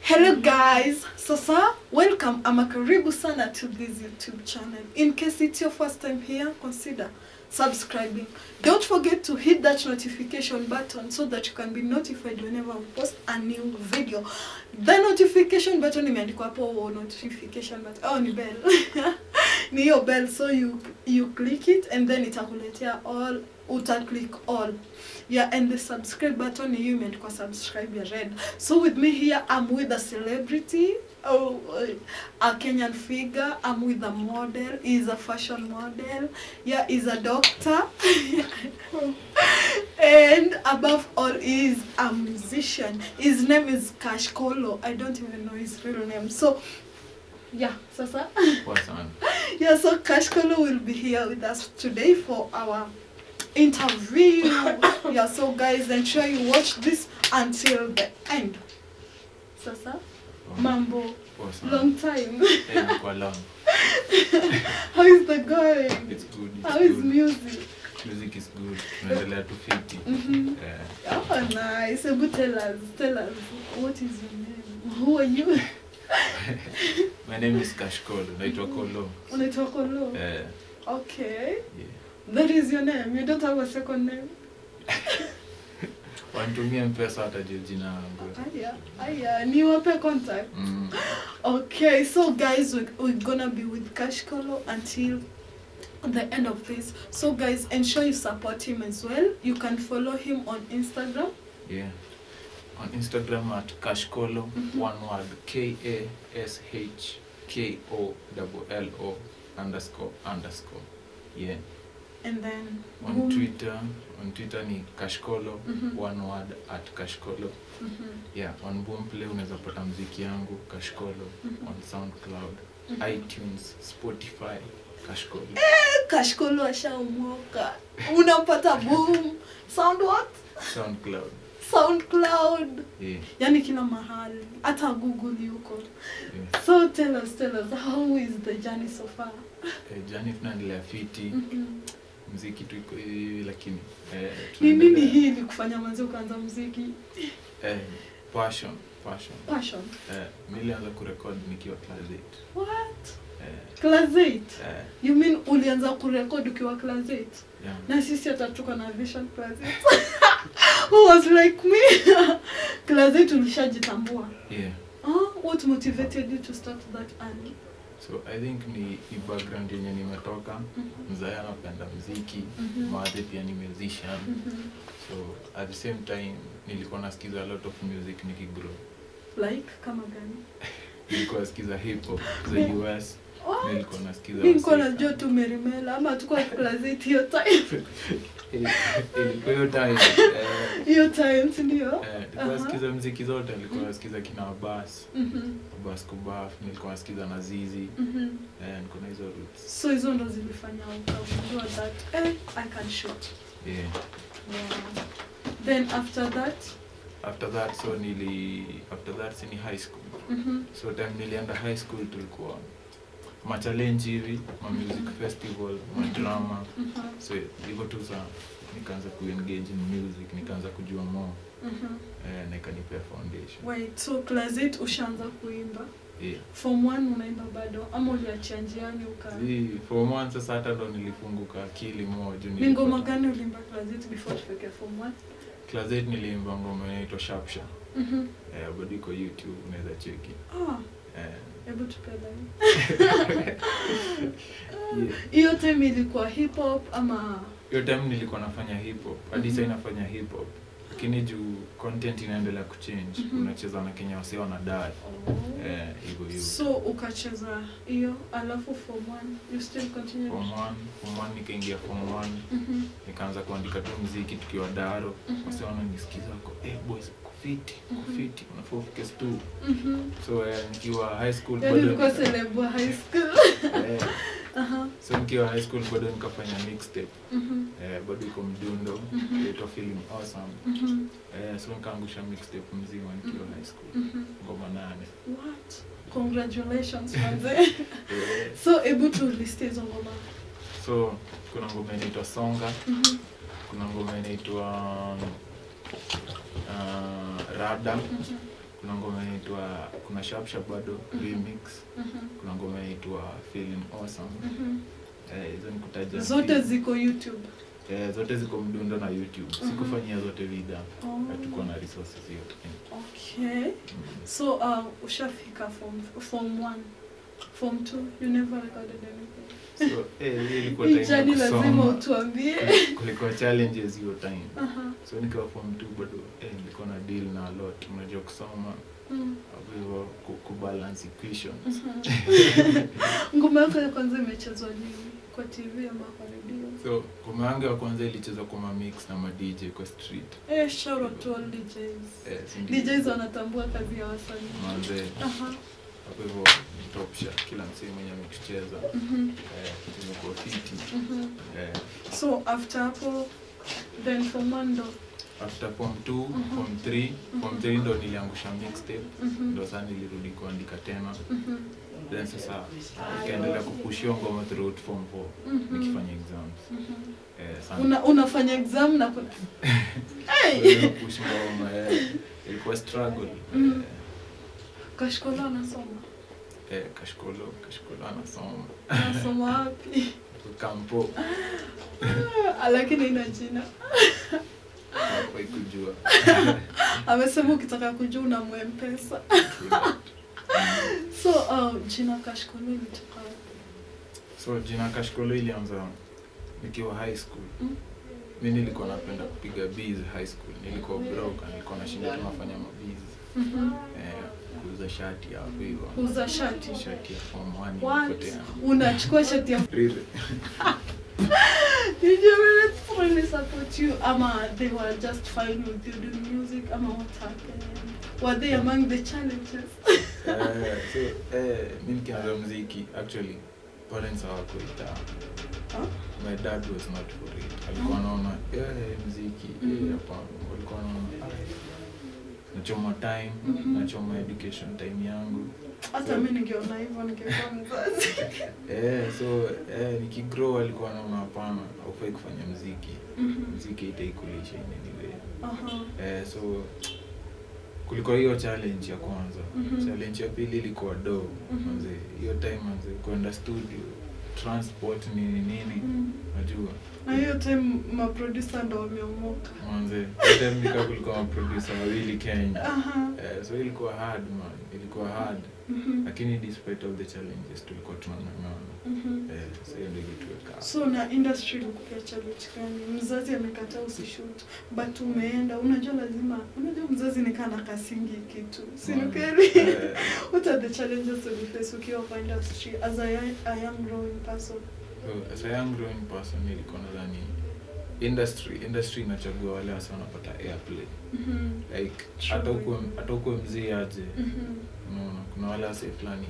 Hello guys, sasa welcome ama karibu sana to this YouTube channel. In case it's your first time here, consider subscribing. Don't forget to hit that notification button so that you can be notified whenever we post a new video. The notification button imeandikwa hapo notification button. Oh, ni bell. ni hiyo bell so you you click it and then itakuletea all uta click all yeah and the subscribe button hiyo imeandikwa subscribe ya red so with me here i'm with a celebrity oh a kenyan figure i'm with a model is a fashion model yeah is a doctor and above all is a musician his name is cash kolo i don't even know his real name so yeah sasa Poa sana. yeah, so Cash Kolo will be here with us today for our interview. yeah, so guys, ensure you watch this until the end. Sasa, Poa. Mambo, Poa sana. long time. Eh, imekuwa long. How is the going? It's good. It's How is good. music? Music is good. Tunaendelea tu fiti. Mhm. Eh, Oh, nice. So good, tell us, tell us, what is your name? Who are you? My name is Cash Kolo. Naitwa Kolo. Unaitwa Kolo. Eh, Okay. yeah. That is your name. You don't have a second name. Wanitumia mpesa hata juu jina yangu. Aya, aya, niwape contact. Mm. Okay, so guys, we, we're gonna be with Cash Kolo until the end of this. So guys, ensure you support him as well. You can follow him on Instagram. Yeah. On Instagram at Cash Kolo, Mhm. one word K A S H K O L L O underscore underscore. Yeah. And then On boom. Twitter, on Twitter ni Kashkolo, Mhm. one word at Kashkolo. Mhm, Yeah, on Boomplay unaweza pata mziki yangu Kashkolo, Mhm. on SoundCloud, mhm. iTunes, Spotify, Kashkolo. Cash Kolo ashaomoka. Unapata boom. Sound what? SoundCloud. SoundCloud. Yeah, Yani kila mahali. Hata Google yuko. yeah. So tell us, tell us, how is the journey so far? Eh, Jani tunaendelea fiti, Mhm. mziki tu iko hivi lakini eh, Ni nini tunaendelea. hii ilikufanya manzi ukaanza muziki? Eh, passion, passion. Passion. Eh, nilianza kurekod nikiwa class 8. What? Eh, Class 8? eh, You mean ulianza kurekod ukiwa class 8? yeah. Na sisi hata tuko na vision class 8. Who was like me? class 8 ulishajitambua. Yeah. Oh, what motivated you to start that early? So I think ni, ni background yenye nimetoka Mhm. mzae anapenda mziki Mhm. madhe pia ni musician Mhm. so at the same time nilikuwa nasikiza a lot of music nikigrow Like kama gani? nilikuwa nasikiza hip hop za us What? nilikuwa nasikiza Mi nilikuwa Wasika. najua tu Merimela ama tukuwa class 8 hiyo time. Ili- ilikuwa hiyo time eh, Hiyo time si ndio? eh, nilikuwa Aha. nasikiza mziki zote nilikuwa nasikiza kina Abbas Mhm. Abbas Kubaf nilikuwa nasikiza na Zizi Mhm. eh, niko na hizo roots So hizo ndo zilifanya ukagundua that eh, I can shoot. yeah Yeah. Then after that, after that so nili after that si ni high school mhm. so time nilienda high school tulikuwa machallenge hivi ma music festival madrama Mhm. so hivyo tu sa nikaanza kuengage in music nikaanza kujua more Mhm. eh, na ikanipea foundation Wait, so class 8 ushaanza kuimba. yeah. Form 1 unaimba bado ama uliachia njiani uka Si, form one sasa hata ndo nilifunguka akili more juu Ni ngoma nilipata- gani ulimba class 8 before tufike form 1? class 8 niliimba ngoma inaitwa Sharpsha Mhm. eh, bado iko youtube unaweza cheki Ah, eh, hebu tupenda. yeah. Hiyo time ilikuwa hip hop ama hiyo time nilikuwa nafanya hip hop hadi Mhm. sasa inafanya hip hop lakini juu content inaendelea kuchange Mhm. unacheza na Kenya wasee wanadai oh. eh hivyo hivyo So ukacheza hiyo alafu form 1 you still continue. form 1 form 1 nikaingia form 1 Mhm. nikaanza kuandika tu mziki tukiwa daro Mhm. wasee wananisikiza wako eh boys kufiti Mhm. kufiti unafaa ufike stu Mhm. so eh, nikiwa high school Yaani bado ulikuwa nika- celeb wa high school. eh, Aha. so nikiwa high school bado nikafanya mixtape Mhm. eh, bado iko mdundo Mhm. inaitwa feeling awesome Mhm. eh, so nikaangusha mixtape mzima nikiwa high school Mhm. ngoma nane What? Congratulations manze. Eh, so hebu tu list hizo ngoma. so kuna ngoma inaitwa songa Mhm. kuna ngoma inaitwa uh, rada Mhm. kuna ngoma inaitwa kuna sharp sharp bado Mhm. remix Mhm. kuna ngoma inaitwa feeling awesome Mhm. eh, hizo ni kutaja zote mbili. ziko youtube eh, zote ziko mdundo na youtube Mhm. sikufanyia zote vida Oh. hatukuwa na resources hiyo okay mm. so uh, ushafika form form one form two you never recorded anything so eh, hii ilikuwa hii time ya jani lazima kusoma utuambie kulikuwa challenges hiyo time Aha. so nikiwa form 2 bado eh, nilikuwa na deal na a lot unajua kusoma Mm. hapo hivyo ku- kubalance equations Mhm. ngoma yako ya kwanza imechezwa nini kwa tv ama kwa redio so ngoma yangu ya kwanza ilichezwa kwa mamix na madj kwa street eh, shout out to all DJs. eh, si ndio? DJs wanatambua kazi ya wasanii manze Aha. hapo hivyo top shot kila msee mwenye ametucheza Mhm. eh, tumekuwa fiti Mhm. eh, so after hapo then form one ndo after form 2 Mhm. form 3 form Mhm. 3 ndo niliangusha mixtape Mhm. ndo saa nilirudi kuandika tena Mhm. then sasa nikaendelea kupushia ngoma throughout form 4 Mhm. nikifanya exams Mhm. eh, sana Una, unafanya exam na kuna hey! push ngoma eh, ilikuwa struggle Mhm. kashkola anasoma eh, kashkolo kashkolo anasoma anasoma wapi kampo Ah, lakini ina jina hapa ikujua amesema ukitaka kujua una mwempesa so uh, jina kashkola ilitoka wapi? so jina kashkolo ilianza nikiwa high school Mm. mi nilikuwa napenda kupiga bees high school nilikuwa broke nilikuwa nashinda tunafanya mabees Mhm. eh, kuuza shati hapo hivyo kuuza shati shati ya form 1 What? ilipotea unachukua shati ya Rire. Did your parents really support you? Ama they were just fine with you doing music? Ama what happened? Were they among the challenges? Eh, so eh, mi nikianza mziki actually parents hawakuita Huh? my dad was not for it alikuwa anaona eh, mziki eh, Mhm. hapana walikuwa anaona "Ah, nachoma time Mhm. nachoma education time yangu Hata mi ningeona hivyo ningekuwa mzazi. eh, so eh, nikigrow alikuwa anaona hapana aufai kufanya mziki Mhm. mziki itaikulisha inaniwe Aha. eh, so kulikuwa hiyo challenge ya kwanza Mhm. challenge ya pili ilikuwa do Mhm. manze hiyo time manze kwenda studio transport nini nini Mm. najua Na hiyo time maproducer ndo wameomoka. manze hiyo time nika kulikuwa maproducer wawili kenya Aha. eh, so ilikuwa hard man ilikuwa hard Mhm. lakini despite of the challenges tulikuwa tunang'ang'ana Mhm. eh, so hiyo ndio ilituweka hapo. so na industry ilikupea challenge gani mzazi amekataa usishoot but umeenda unajua lazima unajua mzazi nikaa na kasingi kitu Mm. sinukeli Eh, what are the challenges you face ukiwa kwa industry as a young, a young growing person so as a young growing person nilikuwa nadhani industry industry inachagua wale wasa wanapata airplay Mhm. like True. hata ukuwe hata ukuwe mzee aje Mhm. unaona kuna wale wase fulani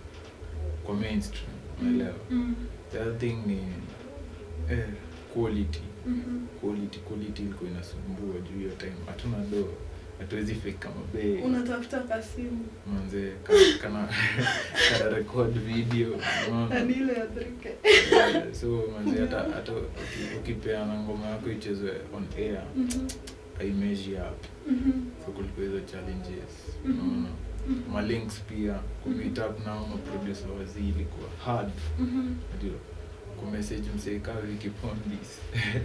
kwa mainstream unaelewa Mhm. the other thing ni eh, quality Mhm. quality quality ilikuwa inasumbua juu hiyo time hatuna do hatuwezi fake kama bei unatafuta kasimu manze ka- kana kana record video unaona yani ile ya drike Eh, so manze hata hata uki- ukipeana ngoma yako ichezwe on air Mhm. aimeji up Mhm. so kulikuwa hizo challenges Mhm. unaona Mhm. malinks pia kumeet up nao maproducer wazii ilikuwa hard Mhm. ndio kumessage mseeka wiki pondis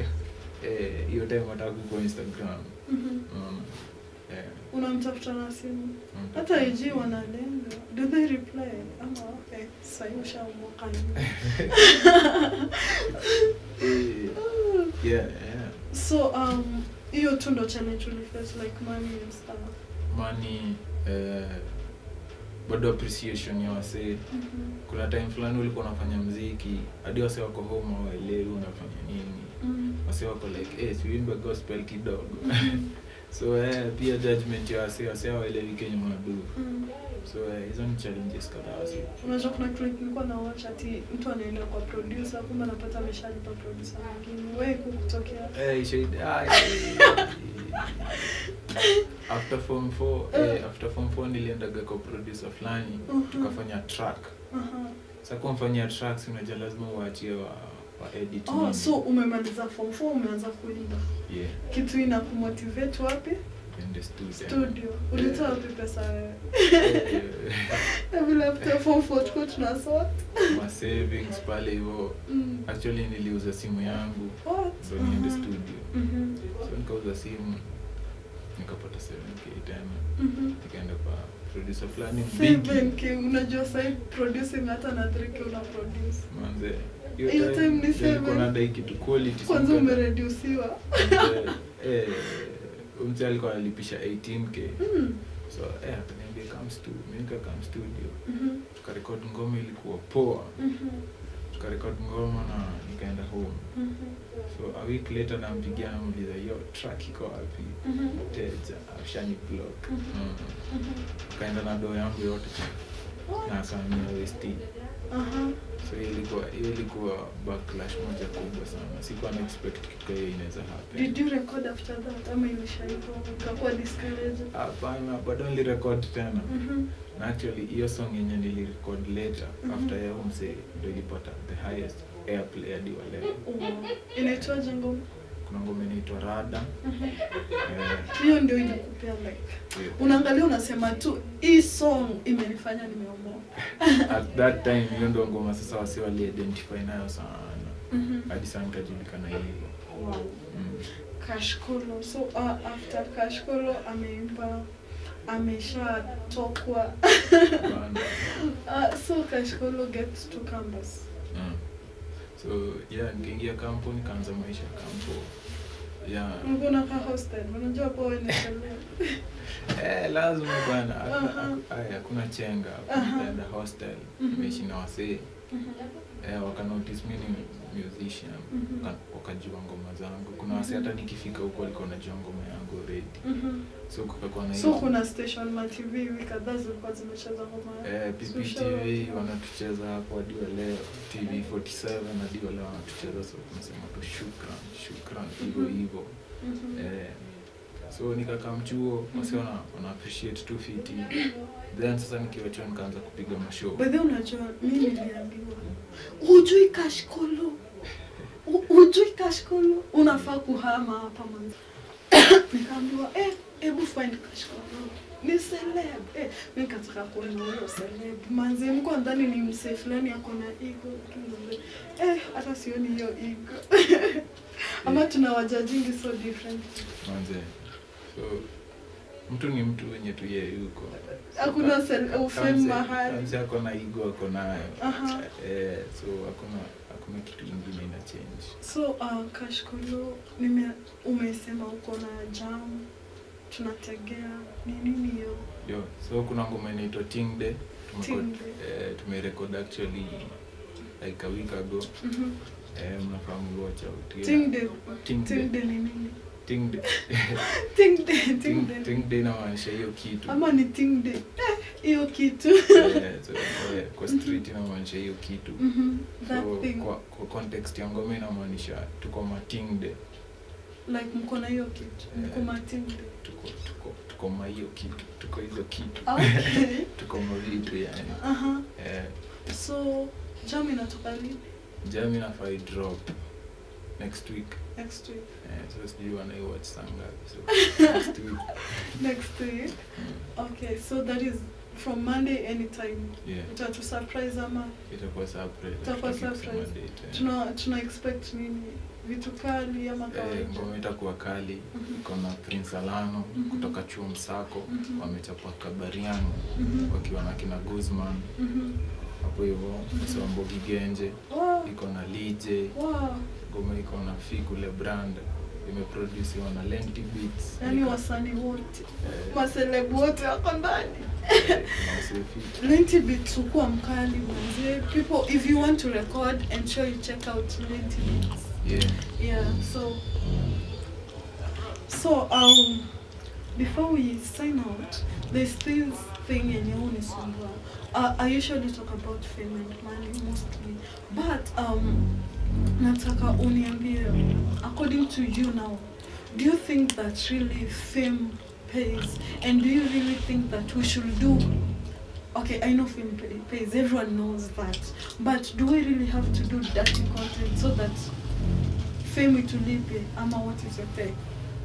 Eh, hiyo time wataka kwa instagram Mhm. unaona Eh, unamtafuta na simu unatafuta- hata ig wanalenga do they reply ama okay sahii ushamoka Eh, yeah, yeah. so um hiyo tu ndo challenge uliface like money and stuff money eh, bado appreciation ya wasee Mhm. kuna time fulani ulikuwa unafanya mziki hadi wasee wako home hawaelewi unafanya nini Mhm. wasee wako like eh, siuimbe gospel kidogo Mhm. so eh, pia judgment ya wasee wasee hawaelewi kenye unadu Mhm. so eh, hizo ni challenges kadhaa wasee unajua kuna clip nilikuwa na watch ati mtu anaenda kwa producer kumbe anapata ameshalipa producer mwingine wewe kukutokea Eh, shade, ah, eh. after form 4 eh, after form 4 niliendaga kwa producer fulani Mhm. tukafanya track Aha. sa kumfanyia tracks unajua lazima uachie wa, wa edit oh nini. so umemaliza form 4 umeanza kuimba yeah kitu ina kumotivate wapi niende studio studio ulitoa wapi pesa wewe Eh, na vile after form four tulikuwa tunasort ma savings pale hivyo Mm. actually niliuza simu yangu What? ndo niende Mhm. studio Mhm. so nikauza simu nikapata 7k tena Mhm. nikaenda kwa producer fulani bigi 7k unajua sahi producing hata na 3k una produce manze Hiyo time ni seven. nadai kitu quality kwanza so nika- umeredusiwa Manze, eh, mzee alikuwa analipisha 18k Mm. so eh, akaniambia come stu mi nika come studio Mhm. tukarekod ngoma ilikuwa poa Mhm. tukarekod ngoma na nikaenda home Mhm. so a week later nampigia namuliza yo track iko wapi Mhm. teja ashani block Mhm. mm. Mhm. kaenda na doo yangu yote na akamia west Aha. so hiyo ilikuwa hiyo ilikuwa backlash moja kubwa sana sikuwa na expect kitu kama hiyo inaweza happen Did you record after that ama ilisha hivyo ukakuwa discouraged? hapana bado nilirekod tena Mhm. na actually hiyo song yenye nilirecord later Mhm. after ya umse ndo ilipata the highest airplay hadi wa leo Wow. Inaitwaje ngoma? kuna ngoma inaitwa rada Mhm. eh, hiyo ndio ilikupea like hiyo. unaangalia unasema tu hii song imenifanya nimeomoa at that time hiyo ndo ngoma sasa wasi waliidentify nayo sana Mhm. hadi saa nikajulikana hivyo wow. mm. kashkolo so uh, after kashkolo ameimba ameshatokwa Bana. uh, so kashkolo gets to campus Mm. so yeah nikaingia kampo nikaanza maisha ya kampo yeah mbona ka hostel unajua po wenekelea eh, lazima bwana Aha. Hakuna- aya, hakuna chenga Aha. nikaenda hostel Mhm. nimeishi na wasee eh, wakanotice mi ni musician Mhm. Waka- wakajua ngoma zangu kuna wasee hata nikifika huko walikuwa wanajua ngoma yangu already so kukakuwa na so hiyo kuna station ma tv hivi kadhaa zilikuwa zimecheza ngoma Eh, Special. PPTV wanatucheza hapo hadi wa leo TV 47 hadi wa leo wanatucheza so tunasema tu shukran shukran hivyo Mhm. hivyo Mhm. eh, so nikakaa mchuo wasi wana, wana appreciate tu fiti then sasa nikiwachuo nikaanza kupiga mashow By the way, unajua mi niliambiwa hujui kashkolo U- hujui kashkolo unafaa kuhama hapa manzi nikaambiwa eh, hebu find kashkolo ni celeb eh, mi nikataka kuona huyo celeb manzi mko ndani ni msee fulani ako na ego Kimbe. eh, hata sioni hiyo ego ama tuna wajajingi so different manze so mtu ni mtu wenye tu yeye yuko Hakuna sel- ufame mahali. Kamse ako na igo ako nayo Aha. eh, so hakuna hakuna kitu ingine ina change So uh, Kashkolo, nime umesema uko na jam, tunategea ni nini hiyo? yo so kuna ngoma inaitwa ting day Tumeko- Ting Day. eh, tumerecord actually like a week ago Mhm. eh, mnafahamu watch out yeah. Ting day. Ting Ting Day. day ni nini? ting day Ting day, ting ting, day. ting day inamaanisha hiyo kitu Ama ni ting day. Eh, hiyo kitu. Eh, so, eh, kwa street inamaanisha hiyo kitu Mhm. That so thing. kwa, kwa context ya ngoma inamaanisha tuko ma ting day Like mko na hiyo kitu. Mko Eh. ma ting day. tuko tuko tuko ma hiyo kitu tuko hizo kitu Okay. tuko ma vitu yani Aha. eh, So jam inatoka lini? jam inafai drop next week Next week. eh, so sijui wanaiwatch saa ngapi so next week Next week. mm, Okay, so that is from Monday anytime. yeah Utatu surprise ama itakuwa surprise Itakuwa hatutaki kusema surprise. date, eh. tuna tuna expect nini vitu kali ama Eh, kawaida ngoma itakuwa kali Mhm. iko na prince alano Mhm. kutoka chuo msako Mhm. wamechapa kabariano Mhm. wakiwa na kina guzman Mhm. hapo hivyo msombogi genje Wow. iko na lije Wow. ngoma iko na fikule brand imeprodusiwa na lenti beats yaani Nika- wasanii wote eh, maselebu wote wako ndani eh, kuna wasee fit. Lenti Beats ukuwa mkali manze people if you want to record ensure you check out Lenti Beats yeah yeah so so um before we sign out there's this thing yenye unisumbua uh, I usually talk about fame and money mostly but um nataka uniambie according to you now do you think that really fame pays and do you really think that we should do okay i know fame pay- pays everyone knows that but do we really have to do dirty content so that fame itulipe ama what is your take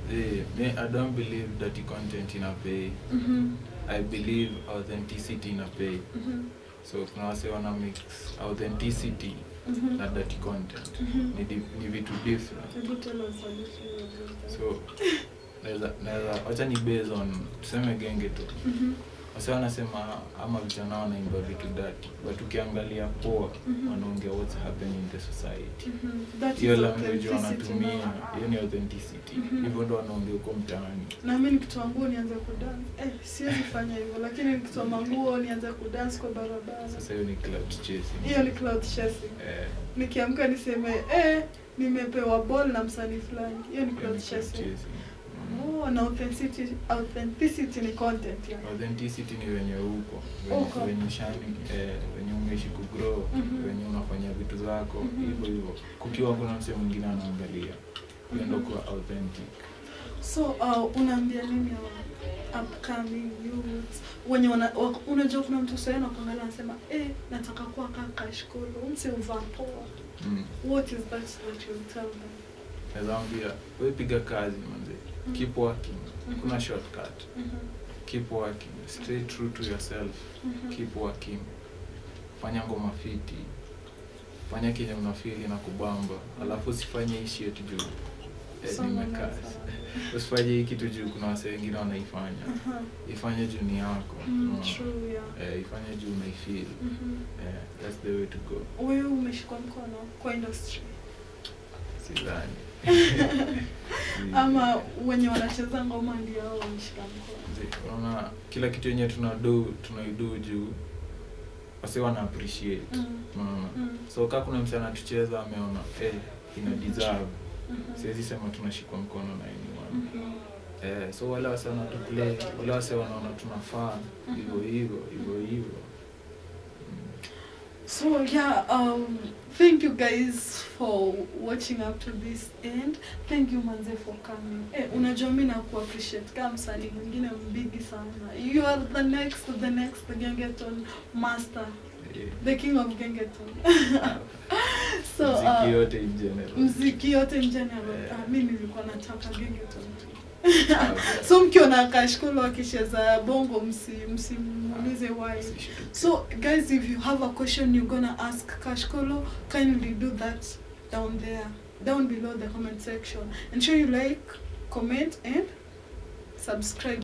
Eh, me i don't believe that content ina pay Mhm. i believe authenticity ina pay Mhm. so kuna wase wana mix authenticity Mhm. na dirty content Mhm. ni, di, ni vitu different Hebu tell us a little about that. so naweza naweza wacha ni based on tuseme genge tu Mhm. wase wanasema ama vijana wanaimba vitu dati but ukiangalia poa Mhm. wanaongea what's happening in the society Mhm. That hiyo is language authenticity wanatumia now. hiyo ni authenticity Mhm. hivyo ndo wanaongea huko mtaani na mi nikitoa nguo nianze kudance eh, siwezi fanya hivyo lakini nikitoa manguo nianze kudance kwa barabara sasa hiyo ni cloud chasing hiyo ni cloud chasing eh, nikiamka niseme eh, nimepewa ball na msanii fulani hiyo ni hiyo cloud ni cloud chasing chasing Mm. oh, na authenticity, authenticity ni content yani. authenticity ni wenye huko Uko. wenye, wenye shani eh, wenye umeishi kugrow Mhm. wenye unafanya vitu zako Mhm. hivyo hivyo kukiwa kuna mse mwingine anaangalia hiyo ndo Mhm. kuwa authentic so uh, unaambia nini hawa upcoming youths wenye wana, wa- unajua kuna mtu sahii nakuangalia anasema eh, nataka kuwa kaka shkolo mse uvaa poa mm. what is that that you tell them naweza ambia we piga kazi manze Mhm. keep working Mhm. kuna shortcut Mhm. keep working stay true to yourself Mhm. keep working fanya ngoma fiti fanya kenye unafili na kubamba alafu usifanye hii shit juu eh, Someone nimekaa else, uh, usifanye hii kitu juu kuna wase wengine wanaifanya Aha. ifanye juu ni yako Mm, unaona? true, yeah. eh, ifanye juu unaifeel Mhm. eh, that's the way to go wewe umeshikwa mkono kwa industry sidhani ama wenye wanacheza ngoma ndio hao wameshika mkono Zi- unaona kila kitu yenye tunadu tunaidu juu wase wana appreciate Mm. unaona Mm. so kaa kuna msi anatucheza ameona eh, ina deserve Mhm. siwezi sema tunashikwa mkono na anyone Mhm. eh, so wale wase wanatuplay wale wase wanaona tunafaa Mhm. hivyo hivyo hivyo hivyo Mm. So yeah, um, thank you guys for watching up to this end. Thank you manze for coming. Eh, unajua mimi naku appreciate kama msanii mwingine mbigi sana. You are the next, the next Gengeton master, Eh, the king of Gengeton. so muziki uh, yote in general mziki yote in general. Eh. Uh, mimi nilikuwa nataka Gengeton tu. Ah, okay. So mkiona kashkolo akicheza bongo msi msimuulize why. Usishtuke. So, guys, if you have a question you're gonna ask Kashkolo, kindly do that down there, down below the comment section. And sure you like, comment, and subscribe.